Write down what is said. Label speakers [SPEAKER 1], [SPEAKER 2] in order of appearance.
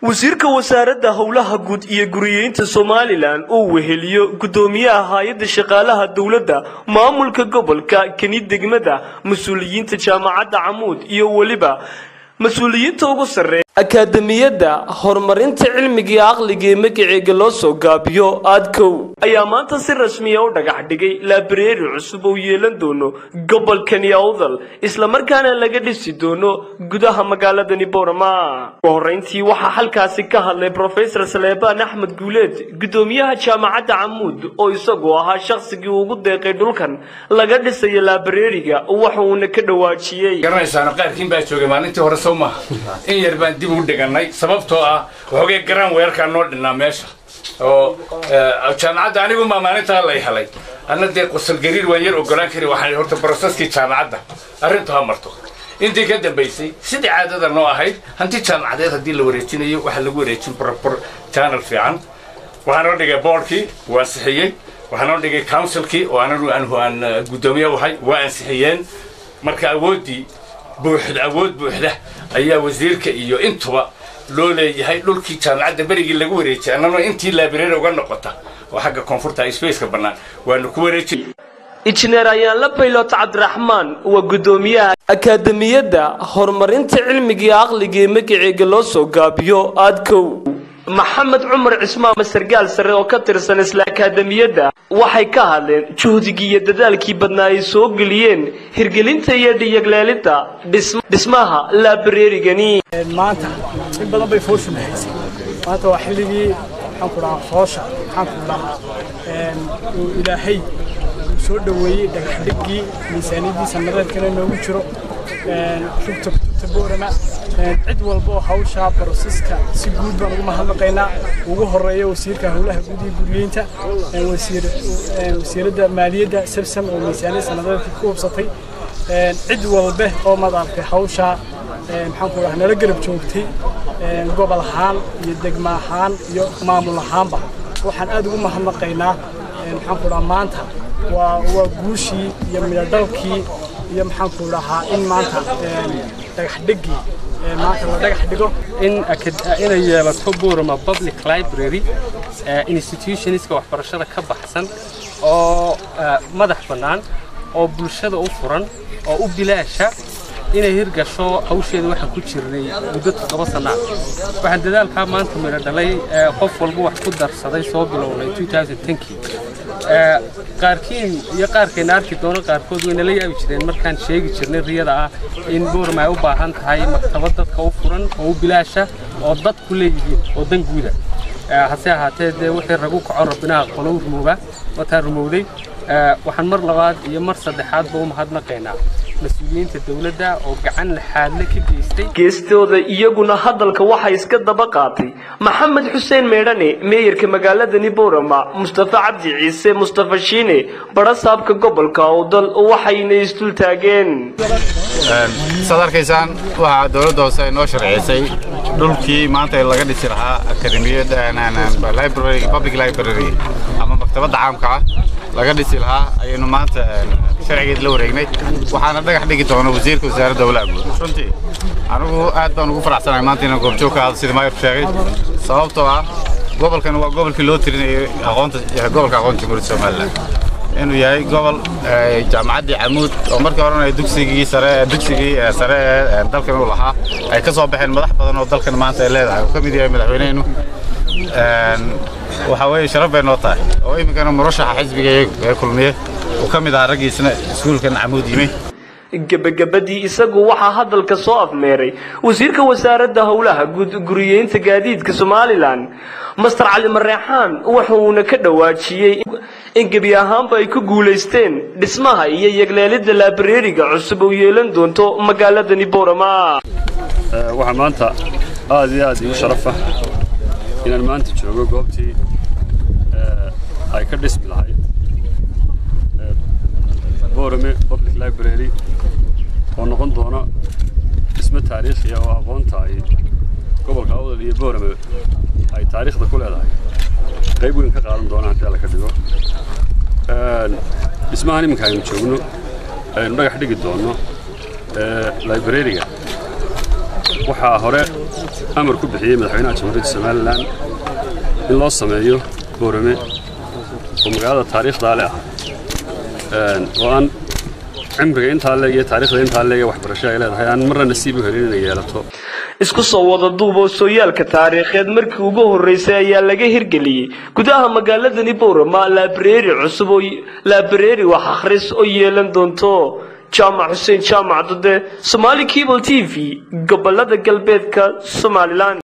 [SPEAKER 1] wasiirka wasaaradda howlaha guud iyo guriyeynta somalilan uu weheliyo guddoomiyaha hay-adda shaqaalaha dowladda maamulka gobolka keni degmada mas-uuliyiinta jaamacadda camuud iyo weliba mas-uuliyiinta ugu sarreeya akaademiyadda horumarinta cilmiga iyo aqliga ee magaceega loo soo gaabiyo aadkow ayaa maanta si rasmiya u dhagax dhigay laabareeri cusub oo yeelan doono gobolkani awdal islamarkaana laga dhisi doono gudaha magaaladani boorama ugu horreyntii waxaa halkaasi ka hadlay brofesor saleebaan axmed guuleed guddoomiyaha jaamacadda camuud oo isagu ahaa shaqsigii ugu deeqay dhulkan laga dhisayo laabareeriga waxa uuna ka dhawaajiyey
[SPEAKER 2] garanaysaana qaarkiin baa joogay maalintii hore soo maha in yar baan dib ugu dhigannay sababtoo ah waxoogay garaan weerarkaa noo dhinnaa meesha oo jaamacadda anigu maa maalintaa lay helay anna dee qosol gariir waan yar ogolaan kari waxaan horta broseskii jaamacadda arrintu ha marto intii ka dambaysay sidii caadada noo ahayd hanti jaamacadeed haddii la wareejinayo waxaa lagu wareejin brobor janal fiican waxaa noo dhigay boardkii waa ansixiyey waxaa noo dhigay councilkii oo anagu aan guddoomiye ahay waa ansixiyeen marka awooddii buuxda awood buuxda ayaa wasiirka iyo intuba loo leeyahay dhulkii jaamacadda berigii lagu wareejiyay annana intii laabireeri uga noqota oo xagga koonfurta spaceka bannaan waanu ku wareejin
[SPEAKER 1] injineer ayaanla baylot cabdiraxmaan waa guddoomiyaha akaademiyadda horumarinta cilmiga iyo aqliga ee magaceega loo soo gaabiyo aadkow maxamed cumar cismaan masargaal sare oo ka tirsan isla akaademiyadda waxay ka hadleen juhdigii iyo dadaalkii badnaa ay soo geliyeen hirgelinta iyo dhiyagleelidda dhismaha laabareerigani
[SPEAKER 3] maanta in badan bay fooshu nahaysay maanta waa xilligii maxaan ku dhahaa foosha maxaan ku dhahaa uu ilaahay uu soo dhoweeyey dhagaxdhiggii miisaaniyaddii sanadeedkana noogu jiro rugta kutubta boorama cid walba oo hawshaa baroseska si guud baan ugu mahadnaqaynaa ugu horeeya wasiirka howlaha guud iyo guriyeynta wasiiradda maaliyadda sabsam oo miisaaniyad sanadeedkii ku hubsatay cid walbe oo madaalkay hawshaa maxaan ku dhaha nala garab joogtay gobol ahaan iyo degma ahaan iyo maamul ahaanba waxaan aad ugu mahadnaqaynaa maxaan ku dhaha maanta waa waa guushii iyo midhodhalkii iyo maxaan ku dhahaa in maanta dhagax dhigii maanta la dhagax dhigo
[SPEAKER 4] in inay yeelato Burma Public Library institutionska waxbarashada ka baxsan oo madax bannaan oo bulshada u furan oo u bilaasha inay hirgasho hawsheeda waxaan ku jirnay muddo toddoba sana waxaan dadaalkaa maanta midho dhalay qof walba wax ku darsaday soo bilownay 2010kii qaarkiin iyo qaarkayna arki doono qaarkood wayna la yaabi jireen markaan sheegi jirnay riyada ah in boorma ay u baahan tahay maktabad dadka u furan oo u bilaasha oo dadku leeyihiin oo dan guuda hase ahaatee dee wixii ragu kaco rabbinaha qolow rumooba wataan rumowday waxaan mar labaad iyo mar saddexaadba u mahadnaqaynaa mas-uuliyiinta dowladda oo gacan laxaadle ka geystay
[SPEAKER 1] geestooda iyaguna hadalka waxaa iska daba qaatay maxamed xuseen meedhane meeyarka magaaladani boorama mustafa cabdi ciise mustafa shiine barasaabka gobolka awdal waxayna isdul taageen
[SPEAKER 5] saad arkaysaan waxaa dowladda hoose ay noo sharciysay dhulkii maanta laga dhisi lahaa akademiyadda public library ama maktabadda caamka ah laga dhisi lahaa ayaynu maanta sharcigeed la wareegnay waxaana dhagax dhigi doona wasiirka wasaaradda howlaha guud runtii anigu aad baan ugu faraxsanahay maanta inaan goobjoog ka hadlo sida maayarku sheegay sababtoo ah gobolkan waa gobolkii loo tirinayay aqoonta gobolka aqoonta jamhuuriyadda somaliland inuu yahay gobol jaamacaddii camuud oo markii horena dugsigii sare dugsigii sare ee dalkan uu lahaa ay ka soo baxeen madax badan oo dalkan maanta ay leedahay uu ka mid yahay madaxweynehenu waxaa weeye sharaf bay noo tahay oo iminkana murashaxa xisbiga ee kulmiye uu ka mid ahaa raggiisna iskuulkan camuud yimi
[SPEAKER 1] gebagabadii isagu waxaa hadalka soo afmeeray wasiirka wasaaradda howlaha guud guriyeynta gaadiidka somalilan master cali mareexaan wuxuuna ka dhawaajiyey in gebi ahaanba ay ku guulaysteen dhismaha iyo yegleelidda laabareeriga cusub oo yeelan doonto magaaladani boorama
[SPEAKER 6] waxaa maanta aad iyo aad igu sharafa inaan maanta joogo goobtii ay ka dhismi lahayd borame public library oo noqon doona dhismo taariikhi ah oo aqoonta ay gobolka awdal iyo borame ay taariikhda ku leedahay qayb weyn ka qaadan doona haddii alla ka dhigo dhismahan iminka aynu joogno aynu dhagax dhigi doonno librariga waxaa hore amar ku bixiyey madaxweynaha jamhuuriyadda somalilan in loo sameeyo boorame oo magaalada taariikhdaa le ah oo aan cimriga intaa leeg iyo taariikhda intaa leeg ee waxbarasho ay leedahay aan marna nasiib u helin inay yeelato
[SPEAKER 1] isku soo wada duub oo sooyaalka taariikheed markii ugu horreysay ayaa laga hirgeliyey gudaha magaaladani boorama laabareeri cusub oo laabareeri wax akhris oo yeelan doonto jaamac xuseen jaamac dade somaali cable t v gobolada galbeedka somalilan